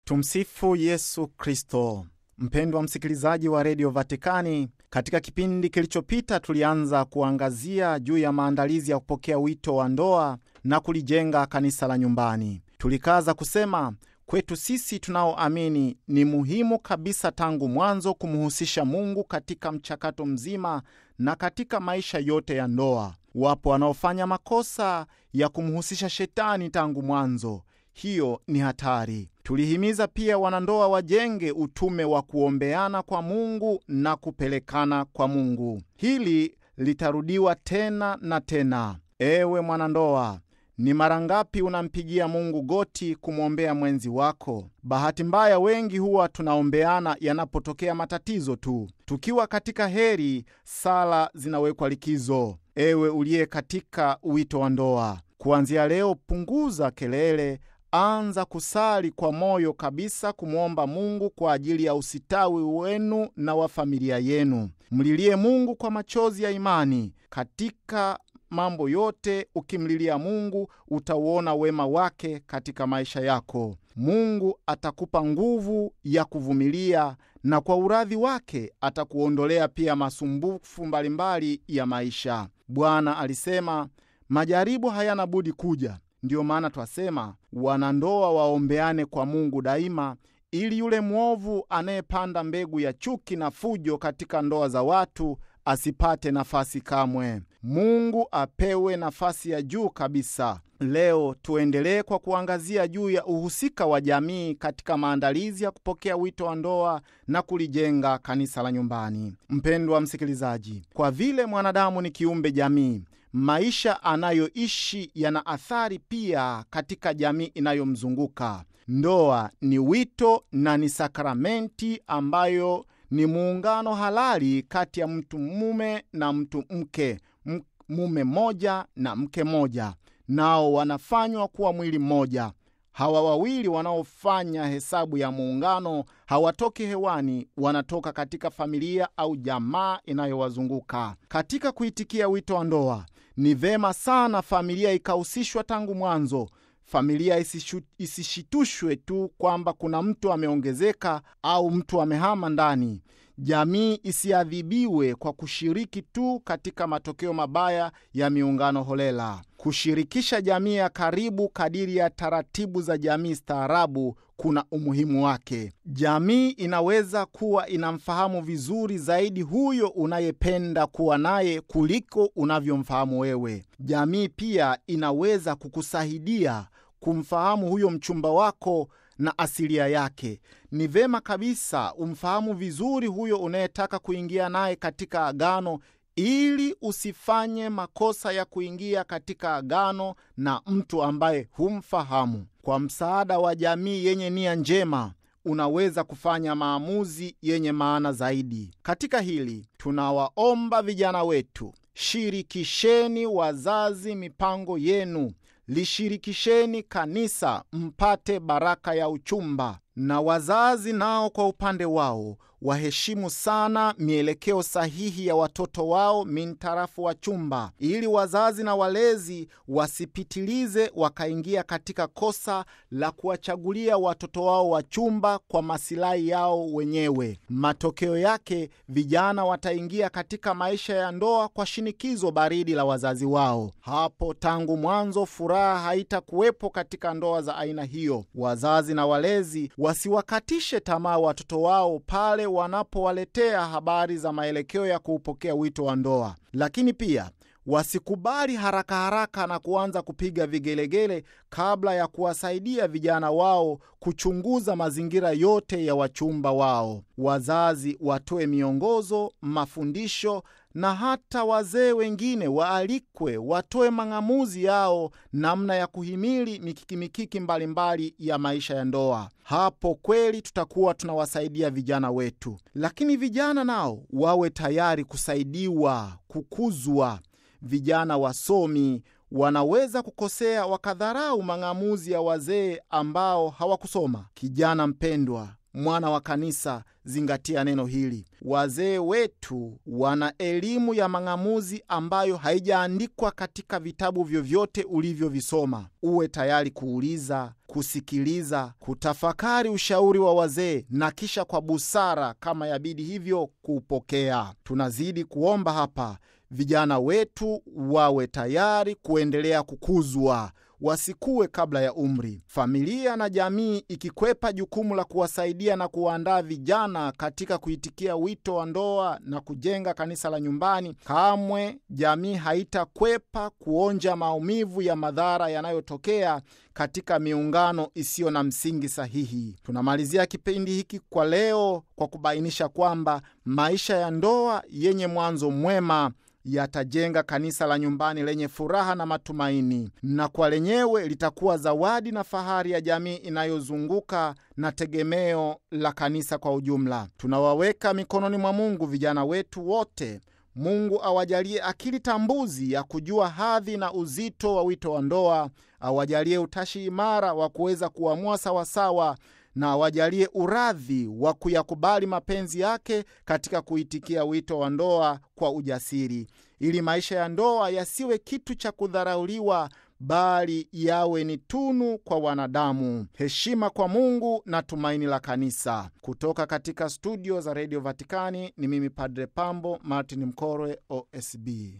Tumsifu Yesu Kristo. Mpendwa msikilizaji wa redio Vatikani, katika kipindi kilichopita tulianza kuangazia juu ya maandalizi ya kupokea wito wa ndoa na kulijenga kanisa la nyumbani. Tulikaza kusema kwetu sisi tunaoamini ni muhimu kabisa tangu mwanzo kumhusisha Mungu katika mchakato mzima na katika maisha yote ya ndoa. Wapo wanaofanya makosa ya kumhusisha Shetani tangu mwanzo. Hiyo ni hatari. Tulihimiza pia wanandoa wajenge utume wa kuombeana kwa Mungu na kupelekana kwa Mungu. Hili litarudiwa tena na tena. Ewe mwanandoa, ni mara ngapi unampigia Mungu goti kumwombea mwenzi wako? Bahati mbaya, wengi huwa tunaombeana yanapotokea matatizo tu. Tukiwa katika heri, sala zinawekwa likizo. Ewe uliye katika wito wa ndoa, kuanzia leo punguza kelele Anza kusali kwa moyo kabisa kumwomba Mungu kwa ajili ya usitawi wenu na wa familia yenu. Mlilie Mungu kwa machozi ya imani. Katika mambo yote, ukimlilia Mungu utauona wema wake katika maisha yako. Mungu atakupa nguvu ya kuvumilia, na kwa uradhi wake atakuondolea pia masumbufu mbalimbali ya maisha. Bwana alisema majaribu hayana budi kuja. Ndiyo maana twasema wanandoa waombeane kwa Mungu daima, ili yule mwovu anayepanda mbegu ya chuki na fujo katika ndoa za watu asipate nafasi kamwe. Mungu apewe nafasi ya juu kabisa. Leo tuendelee kwa kuangazia juu ya uhusika wa jamii katika maandalizi ya kupokea wito wa ndoa na kulijenga kanisa la nyumbani. Mpendwa msikilizaji, kwa vile mwanadamu ni kiumbe jamii maisha anayoishi yana athari pia katika jamii inayomzunguka. Ndoa ni wito na ni sakramenti ambayo ni muungano halali kati ya mtu mume na mtu mke, mume mmoja na mke mmoja, nao wanafanywa kuwa mwili mmoja. Hawa wawili wanaofanya hesabu ya muungano hawatoki hewani, wanatoka katika familia au jamaa inayowazunguka. Katika kuitikia wito wa ndoa, ni vema sana familia ikahusishwa tangu mwanzo. Familia isishu, isishitushwe tu kwamba kuna mtu ameongezeka au mtu amehama ndani. Jamii isiadhibiwe kwa kushiriki tu katika matokeo mabaya ya miungano holela. Kushirikisha jamii ya karibu kadiri ya taratibu za jamii staarabu kuna umuhimu wake. Jamii inaweza kuwa inamfahamu vizuri zaidi huyo unayependa kuwa naye kuliko unavyomfahamu wewe. Jamii pia inaweza kukusaidia kumfahamu huyo mchumba wako na asilia yake. Ni vema kabisa umfahamu vizuri huyo unayetaka kuingia naye katika agano ili usifanye makosa ya kuingia katika agano na mtu ambaye humfahamu. Kwa msaada wa jamii yenye nia njema, unaweza kufanya maamuzi yenye maana zaidi. Katika hili, tunawaomba vijana wetu, shirikisheni wazazi mipango yenu, lishirikisheni kanisa mpate baraka ya uchumba, na wazazi nao kwa upande wao waheshimu sana mielekeo sahihi ya watoto wao mintarafu wa chumba, ili wazazi na walezi wasipitilize wakaingia katika kosa la kuwachagulia watoto wao wa chumba kwa masilahi yao wenyewe. Matokeo yake vijana wataingia katika maisha ya ndoa kwa shinikizo baridi la wazazi wao. Hapo tangu mwanzo furaha haitakuwepo katika ndoa za aina hiyo. Wazazi na walezi wasiwakatishe tamaa watoto wao pale wanapowaletea habari za maelekeo ya kuupokea wito wa ndoa, lakini pia wasikubali haraka haraka na kuanza kupiga vigelegele kabla ya kuwasaidia vijana wao kuchunguza mazingira yote ya wachumba wao. Wazazi watoe miongozo, mafundisho na hata wazee wengine waalikwe watoe mang'amuzi yao namna ya kuhimili mikiki mikiki mbalimbali ya maisha ya ndoa. Hapo kweli tutakuwa tunawasaidia vijana wetu, lakini vijana nao wawe tayari kusaidiwa, kukuzwa. Vijana wasomi wanaweza kukosea wakadharau mang'amuzi ya wazee ambao hawakusoma. Kijana mpendwa, mwana wa kanisa, zingatia neno hili. Wazee wetu wana elimu ya mang'amuzi ambayo haijaandikwa katika vitabu vyovyote ulivyovisoma. Uwe tayari kuuliza, kusikiliza, kutafakari ushauri wa wazee na kisha kwa busara, kama yabidi hivyo, kuupokea. Tunazidi kuomba hapa vijana wetu wawe tayari kuendelea kukuzwa wasikue kabla ya umri. Familia na jamii ikikwepa jukumu la kuwasaidia na kuwaandaa vijana katika kuitikia wito wa ndoa na kujenga kanisa la nyumbani, kamwe jamii haitakwepa kuonja maumivu ya madhara yanayotokea katika miungano isiyo na msingi sahihi. Tunamalizia kipindi hiki kwa leo kwa kubainisha kwamba maisha ya ndoa yenye mwanzo mwema yatajenga kanisa la nyumbani lenye furaha na matumaini, na kwa lenyewe litakuwa zawadi na fahari ya jamii inayozunguka na tegemeo la kanisa kwa ujumla. Tunawaweka mikononi mwa Mungu vijana wetu wote. Mungu awajalie akili tambuzi ya kujua hadhi na uzito wa wito wa ndoa, awajalie utashi imara wa kuweza kuamua sawasawa na awajalie uradhi wa kuyakubali mapenzi yake katika kuitikia wito wa ndoa kwa ujasiri, ili maisha ya ndoa yasiwe kitu cha kudharauliwa, bali yawe ni tunu kwa wanadamu, heshima kwa Mungu na tumaini la kanisa. Kutoka katika studio za redio Vatikani ni mimi Padre Pambo Martin Mkorwe, OSB.